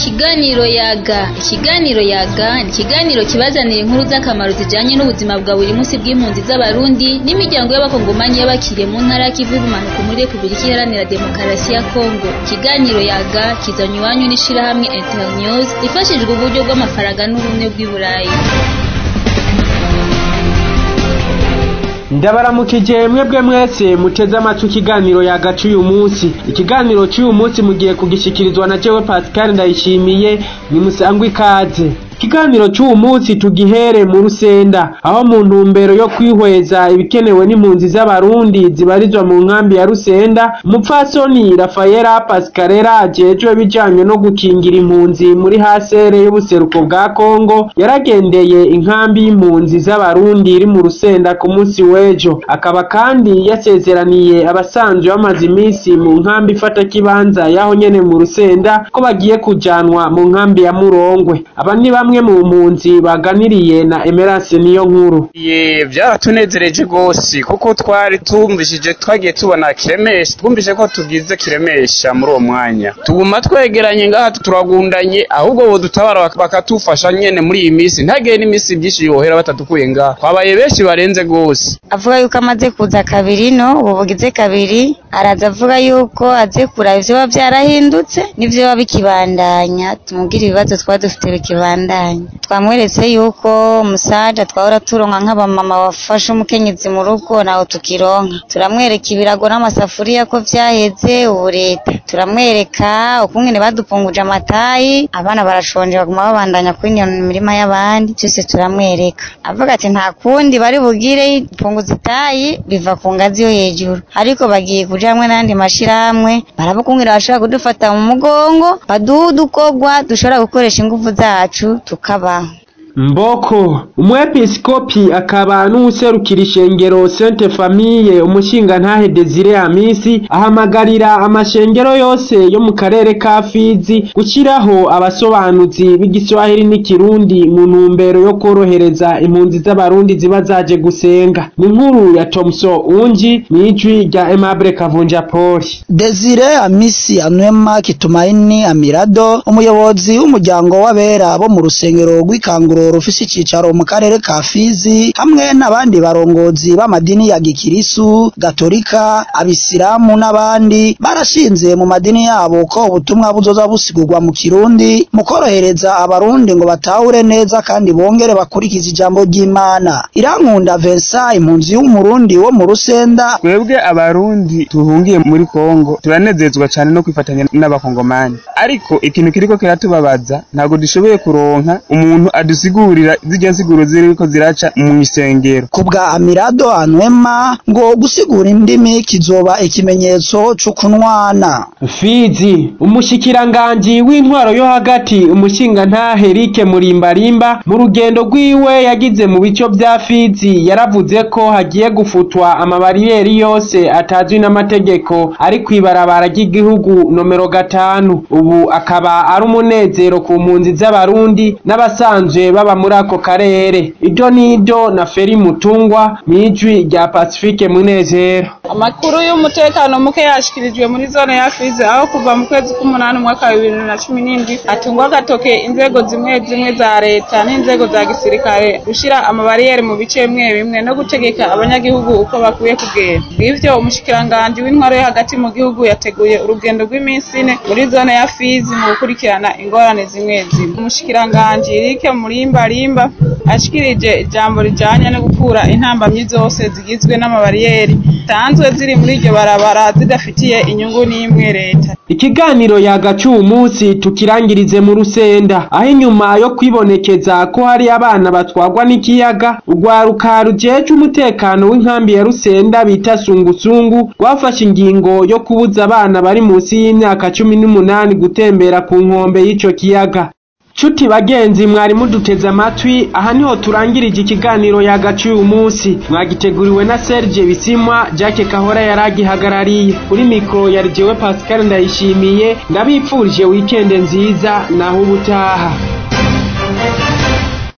Ikiganiro yaga ikiganiro yaga ni ikiganiro kibazanira inkuru z'akamaro zijanye n'ubuzima bwa buri munsi bw'impunzi z'abarundi n'imiryango y'abakongomanyi y'abakiriye mu ntara y'ikivu y'ubumanuko muri repubulika iharanira demokarasi ya kongo ikiganiro yaga kizanywe iwanyu n'ishirahamwe internews ifashijwe uburyo bw'amafaranga n'ubumwe bw'i burayi ndabaramukije mwebwe mwese muteze amatwi ikiganiro yagaca uyu munsi ikiganiro cy'uyu munsi mugiye kugishikirizwa na jewe pascal ndayishimiye nimusangwe ikaze ikiganiro cy'uwu munsi tugihere mu rusenda aho mu ntumbero yo kwihweza ibikenewe n'impunzi z'abarundi zibarizwa mu nkambi ya rusenda umupfasoni rafayela pascarera ajejwe bijanye no gukingira impunzi muri hasere y'ubuseruko bwa kongo yaragendeye inkambi y'impunzi z'abarundi iri mu rusenda ku munsi w'ejo akaba kandi yasezeraniye abasanzwe bamaze iminsi mu nkambi ifata kibanza yaho nyene mu rusenda ko bagiye kujanwa mu nkambi ya murongwe aba ni bamwe bamwe mu mpunzi baganiriye na Emerance niyo nkuru ye byaratunezereje gose kuko twari tumvishije twagiye tubona kiremesha twumvise ko tugize kiremesha muri uwo mwanya tuguma twegeranye ngaha turagundanye ahubwo bo dutabara bakatufasha nyene muri iyi minsi ntagire n'iminsi byinshi yohera batatukuye ngaha twabaye benshi barenze gose avuga yuko amaze kuza kabiri no ubu bugize kabiri araza avuga yuko aze kuraba ivyo biba vyarahindutse n'ivyo biba bikibandanya tumubwire ibibazo twaba dufite bikibandanya twamweretse yuko umusaja twahora turonka nk'abamama bafashe umukenyezi mu rugo naho tukironka turamwereka ibirago n'amasafuriya ko vyaheze ubu leta turamwereka ukungene badupunguje amatayi abana barashonje baguma babandanya kwinona imirima y'abandi vyose turamwereka avuga ati nta kundi bari bugire punguza itayi biva ku ngazi yo hejuru ariko bagiye kuja hamwe n'andi mashirahamwe barabukungera bashobora kudufata mu mugongo baduha udukorwa dushobora gukoresha inguvu zacu tukabaho mboko umwepiskopi akaba n'uwuserukira ishengero Sainte Famille umushinga ntahe Desire Amisi ahamagarira amashengero yose yo mu karere ka Fizi gushyiraho abasobanuzi b'igiswahili n'ikirundi mu ntumbero yo korohereza impunzi z'abarundi ziba zaje gusenga ni inkuru ya Thomson Unji mw'ijwi rya Aimable Kavunja Paul Desire Amisi Anwema Kitumaini Amirado umuyobozi w'umuryango w'abera bo mu rusengero rw'ikanguro rufise icicaro mu karere ka Fizi hamwe n'abandi barongozi b'amadini ya Gikirisu, Gatolika, Abisilamu n'abandi barashinze mu madini yabo ko ubutumwa buzoza busigurwa mu Kirundi mu korohereza abarundi ngo batahure neza kandi bongere bakurikiza ijambo ry'Imana. Irankunda Vincent impunzi y'umurundi wo mu Rusenda twebwe abarundi tuhungiye muri Kongo turanezezwa cyane no kwifatanya n'abakongomani ariko ikintu kiriko kiratubabaza ntabwo dushoboye kuronka umuntu adusigurira zijya nsiguro ziriko ziraca mu isengero kubwa Amirado Anwema ngo gusigura indimi kizoba ikimenyetso c'ukunwana Fizi umushikiranganji w'intwaro yo hagati umushinga ntahe Eric Murimbarimba mu rugendo rwiwe yagize mu bico vya Fizi yaravuze ko hagiye gufutwa amabariyeri yose atazwi n'amategeko ari kwibarabara ry'igihugu nomero gatanu ubu akaba ari umunezero ku mpunzi z'abarundi n'abasanzwe baba muri ako karere ibyo nibyo na Feri Mutungwa mw'ijwi rya Pacifique Munezero amakuru y'umutekano muke yashikirijwe muri zone ya Fizi aho kuva mu kwezi k'umunani umwaka wa bibiri na cumi n'indwi hatungwa agatoke inzego zimwe zimwe za leta n'inzego za gisirikare gushira amabariyeri mu bice bimwe bimwe no gutegeka abanyagihugu uko bakwiye kugenda bw'ivyo umushikiranganji w'intwaro yo hagati mu gihugu yateguye urugendo rw'iminsi ine muri zone ya Fizi mu gukurikirana ingorane zimwe zimwe umushikiranganji Eric Murimbarimba ashikirije ijambo rijanye no gukura intambamyi zose zigizwe n'amabariyeri zisanzwe ziri muri iryo barabara zidafitiye inyungu n'imwe leta ikiganiro yagaca uwu munsi tukirangirize mu rusenda aho inyuma yo kwibonekeza ko hari abana batwagwa n'ikiyaga urwaruka rujeje umutekano w'inkambi ya rusenda bita sungusungu rwafashe ingingo yo kubuza abana bari munsi y'imyaka cumi n'umunani gutembera ku nkombe y'ico kiyaga Chuti bagenzi mwari muduteze amatwi aha niho turangirije ikiganiro yagaca uyu munsi mwagiteguriwe na Serge Bisimwa Jacques Kahora yaragihagarariye kuri mikro yari jewe Pascal Ndayishimiye ndabipfurije weekend nziza naho ubutaha